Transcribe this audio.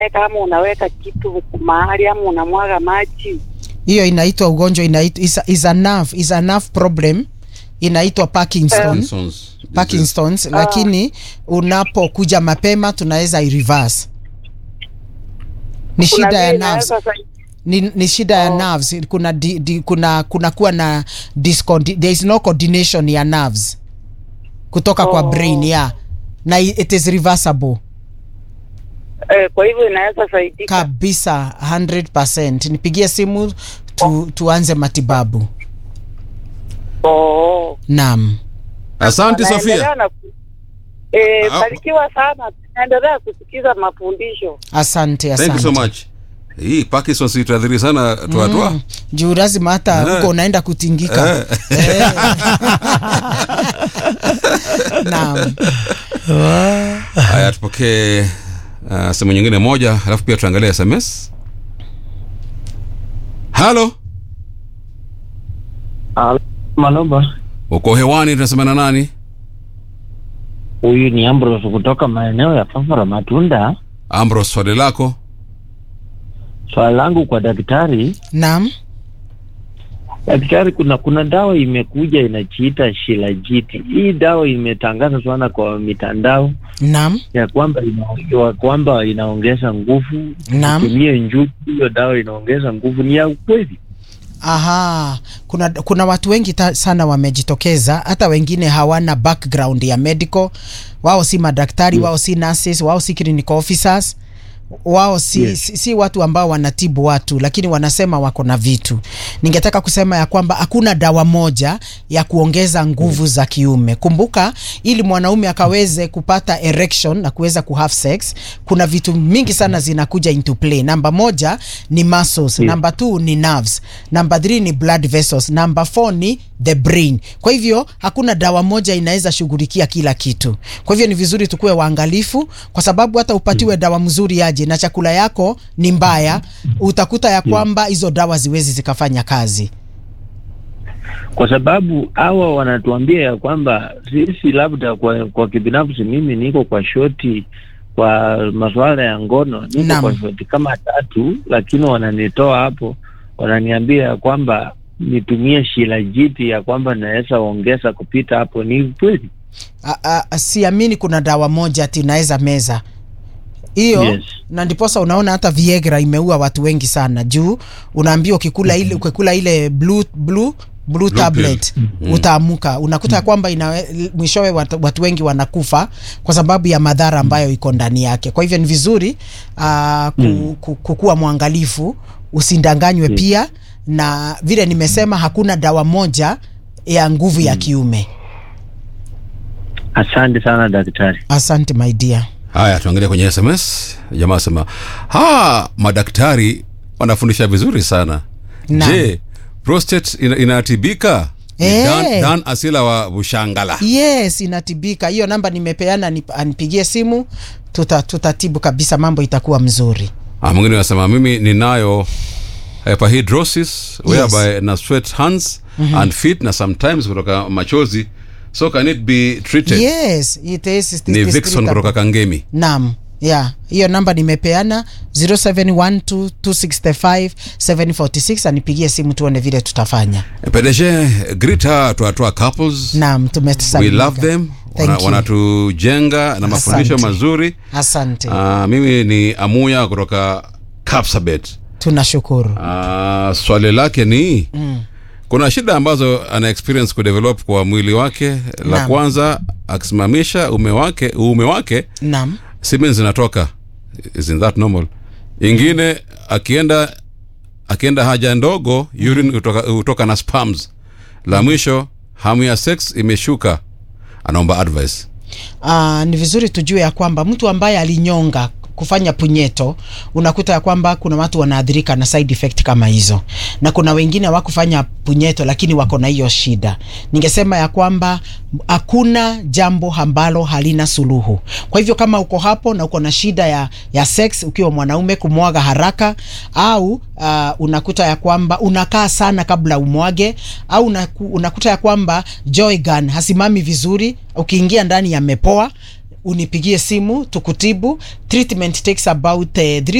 kama unaweka kitu mahali ama unamwaga maji hiyo inaitwa ugonjwa inaitwa is, a- is a nerve is a nerve problem inaitwa Parkinson Parkinson's. Parkinson's lakini unapokuja mapema tunaweza i-reverse ni Kuna shida ya vile nerves inaweza sa- ni, ni shida ya Oh. nerves kuna di, di, kuna kuna kuwa na discondi, there is no coordination ya nerves kutoka kwa Oh. brain yeah na i- it is reversible eh, kwa hivyo inaweza saidika kabisa 100% nipigie simu tu, tuanze matibabu oh. naam Asante Naendelea Sofia. na ku- eh, Ah. barikiwa sana naendelea kusikiza mafundisho asante Thank asante you so much. Hii Parkinson's itaadhiri sana tuatua. Mm, juu lazima hata Eh. huko unaenda kutingika Eh. naam Haya, tupokee uh, sehemu nyingine moja, alafu pia tuangalie SMS. Halo, Maloba, uko hewani, tunasema na nani? huyu ni Ambrose kutoka maeneo ya Fafara Matunda. Ambrose, swali lako. Swali langu kwa daktari, naam daktari, kuna kuna dawa imekuja inajiita Shilajiti. Hii dawa imetangaza sana kwa mitandao naam ya kwamba ina, ya kwamba inaongeza nguvu. Naam. Tumie njugu, hiyo dawa inaongeza nguvu. Ni ya ukweli? Aha, kuna, kuna watu wengi ta, sana wamejitokeza, hata wengine hawana background ya medical. Wao si madaktari, wao si nurses, wao si clinical officers, wao si, Yes. si, si watu ambao wanatibu watu, lakini wanasema wako na vitu. Ningetaka kusema ya kwamba hakuna dawa moja ya kuongeza nguvu za kiume. Kumbuka, ili mwanaume akaweze kupata erection na kuweza kuhave sex, kuna vitu mingi sana zinakuja into play. Namba moja ni muscles, Yeah. namba two ni nerves, namba three ni blood vessels, namba four ni the brain. Kwa hivyo hakuna dawa moja inaweza shughulikia kila kitu. Kwa hivyo ni vizuri tukuwe waangalifu, kwa sababu hata upatiwe dawa mzuri aje na chakula yako ni mbaya, utakuta ya kwamba hizo dawa ziwezi zikafanya kazi. Kwa sababu hawa wanatuambia ya kwamba sisi, labda kwa, kwa kibinafsi, mimi niko kwa shoti kwa masuala ya ngono, niko Naam. kwa shoti kama tatu, lakini wananitoa hapo, wananiambia ya kwamba nitumie shilajiti ya kwamba naweza ongeza kupita hapo. Ni kweli? A- a- siamini kuna dawa moja ati naweza meza hiyo Yes. na ndiposa unaona hata Viagra imeua watu wengi sana juu unaambiwa ukikula ile ukikula ile blue blue blue tablet utaamuka unakuta ya kwamba ina mwishowe watu, watu wengi wanakufa kwa sababu ya madhara ambayo iko ndani yake kwa hivyo ni vizuri uh, ku, ku, kukuwa mwangalifu usindanganywe pia na vile nimesema hakuna dawa moja ya nguvu ya kiume Asante sana daktari. asante my dear Haya, tuangalie kwenye SMS. Jamaa asema ha, madaktari wanafundisha vizuri sana. Naam. Je, prostate ina, inatibika? Ni Eh. Dan, Dan Asila wa Bushangala. yes inatibika hiyo namba nimepeana nip- anipigie simu tuta, tutatibu kabisa mambo itakuwa mzuri Ah, mwingine anasema mimi ninayo hyperhidrosis whereby na sweat hands and feet na sometimes kutoka machozi so can it be treated yes it is, it is ni Vixon treatable. kutoka Kangemi naam yeah hiyo namba nimepeana 0712265746 anipigie simu tuone vile tutafanya PDG Grita tuatoa couples naam we tumesalimika. love them Thank Wana- you. wanatujenga na mafundisho Asante. mazuri asante Ah, mimi ni Amuya kutoka Kapsabet tunashukuru Ah, swali lake ni mm. kuna shida ambazo ana experience kudevelop kwa mwili wake la Naam. kwanza akisimamisha ume wake uume wake naam semen zinatoka isn't that normal ingine akienda akienda haja ndogo urine hutoka, hutoka na spams la mwisho hamu ya sex imeshuka anaomba advice uh, ni vizuri tujue ya kwamba mtu ambaye alinyonga kufanya punyeto unakuta ya kwamba kuna watu wanaathirika na side effect kama hizo na kuna wengine hawakufanya punyeto lakini wako na hiyo shida ningesema ya kwamba hakuna jambo ambalo halina suluhu kwa hivyo kama uko hapo na uko na shida ya, ya sex ukiwa mwanaume kumwaga haraka au uh, unakuta ya kwamba unakaa sana kabla umwage au unaku, unakuta ya kwamba joy gun hasimami vizuri ukiingia ndani yamepoa unipigie simu tukutibu treatment takes about uh,